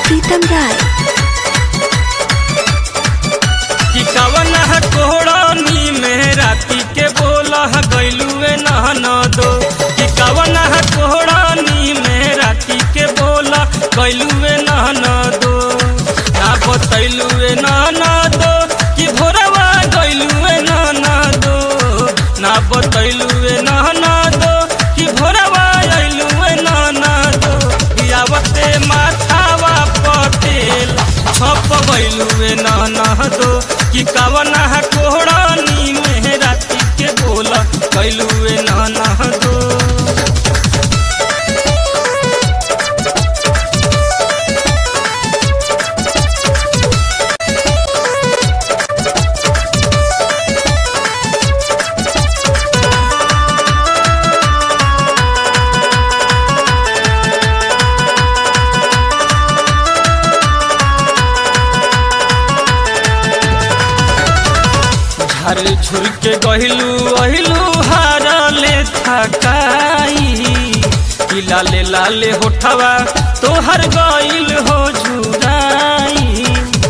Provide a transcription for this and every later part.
प्रीतम राय कि कवन कोड़नी में राती के बोला गैलुए नहन दो कि कवन कोड़नी में राती के बोला गैलुए नहन दो ना बतैलुए नहन दो कि भोरवा गैलुए नहन दो ना बतैलुए नहन दो कि भोरवा अइलुए नहन दो बियावते माथावा पटेल छप गइलुए नहन दो कि कवना कोहरानी में राती के बोला कैलुए नहन दो झर झुर के गहिलू अहिलू हारले थकाई कि लाले लाले होठवा तोहर गइल हो झुराई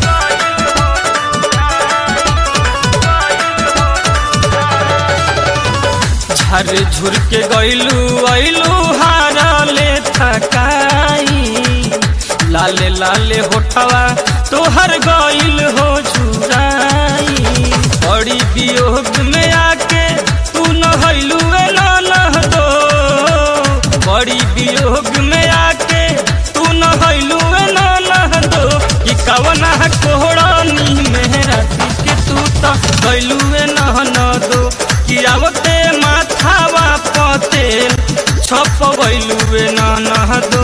झर झुर के गइलू अइलू हारले थकाई लाले लाले होठवा तोहर गइल हो झुराई बड़ी वियोग में आके तू नहलू नह दो बड़ी वियोग में आके तू नहलू नह दो कि कवना कोहरानी में राती के तू तो गइलू नहन दो कि आवते माथावा पतेल छप गइलू नह दो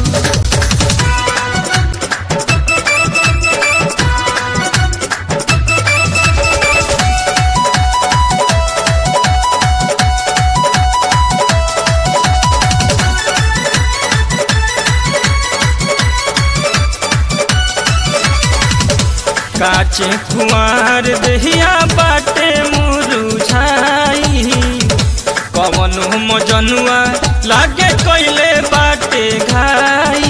काचे कुमार दहिया बाटे मुरुझाई कवन मजनुआ लागे कैले बाटे घाई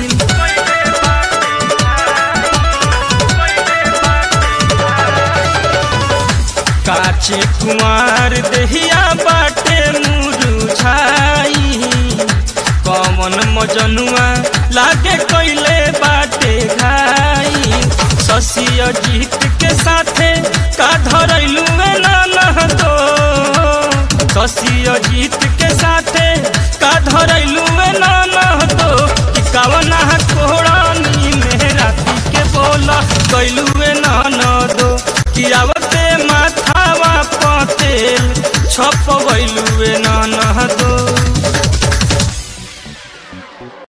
काचे कुमार दहिया बाटे मुरुझाई कवन मजनुआ लागे कैले बाटे घाई शशि अजीत के साथे का धरैलू नह दो शशि अजीत के साथे का धरैलू नह दो कि कवना कोहरानी में राती के बोला कैलू नन दो कि आवते माथावा पतेल छप गइलू नन दो